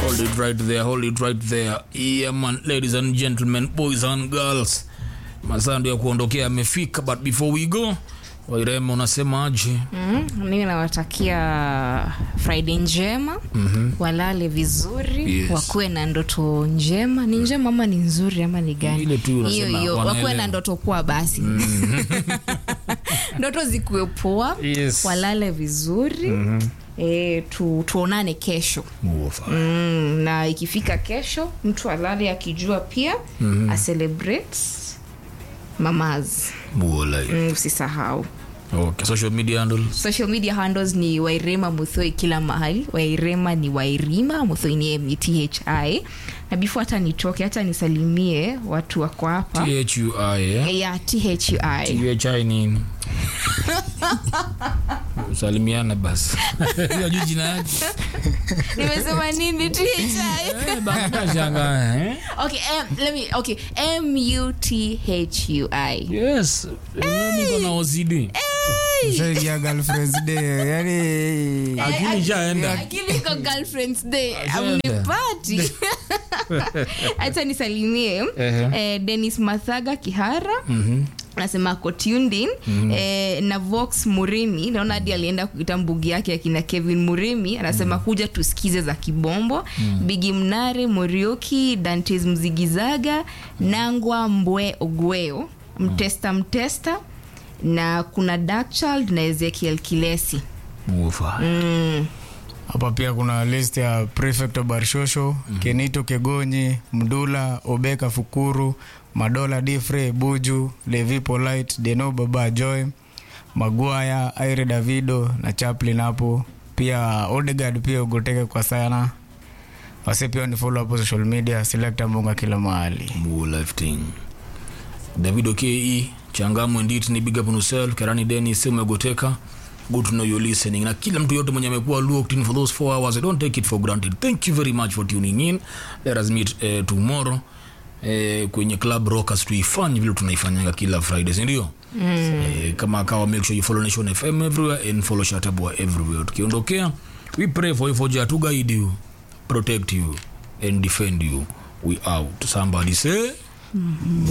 Hold it right there, hold it right there. Yeah man, ladies and gentlemen, boys and girls. Masaa ndio ya kuondokea amefika, but before we go, Wairema unasemaje? Mm, mimi nawatakia friday njema mm-hmm. walale vizuri Yes. wakuwe na ndoto njema ni njema ama ni nzuri ama ni gani Ile tu unasema, hiyo hiyo wanaelewa. wakuwe na ndoto poa basi ndoto zikuwe poa Yes. walale vizuri mm-hmm. E, tu, tuonane kesho Muofa. mm, na ikifika kesho mtu alale akijua pia mm-hmm. acelebrate mamaz Muola. mm, usisahau Okay, social media handles. social media handles ni wairema muthoi kila mahali wairema ni wairima muthoi ni mthi na before hata nitoke hata nisalimie watu wako hapa THUI, eh? ya thi THI nini? Salimiana basi. Hiyo jina yake. nimesema nini thi Eh, bana shangaa, eh? okay um, let me okay muthui Yes. Eh, niko na OCD. Shaikia girlfriend's day yani Akili ishaenda. akili iko girlfriends day Asante. amnipati hata nisalimie eh, denis mathaga kihara anasema ako tuned in eh, na vox murimi naona hadi alienda kuita mbugi yake akina kevin murimi anasema kuja tusikize za kibombo bigi mnare morioki dantes mzigizaga nangwa mbwe ogweo mtesta mtesta na kuna darkchild na ezekiel kilesi Muofa. hapa pia kuna list ya prefect wa barshosho kenito kegonyi mdula obeka fukuru madola difre buju levi polite deno baba joy magwaya aire davido na chaplin hapo pia odegard pia ugoteke kwa sana wase pia ni follow hapo social media selecta mbonga kila mahali Muo life thing. David Oke, Changamwe Nditi ni big up on yourself, Kerani Dennis, Sema Goteka. Good to know you're listening. Na kila mtu yote mwenye amekuwa locked in for those four hours, I don't take it for granted. Thank you very much for tuning in. Let us meet uh, tomorrow eh, kwenye club rockers tuifanye vile tunaifanyanga kila friday sindio mm. eh, kama akawa make sure you follow nation fm everywhere and follow shatabwa everywhere tukiondokea we pray for you for jah to guide you protect you and defend you we out somebody say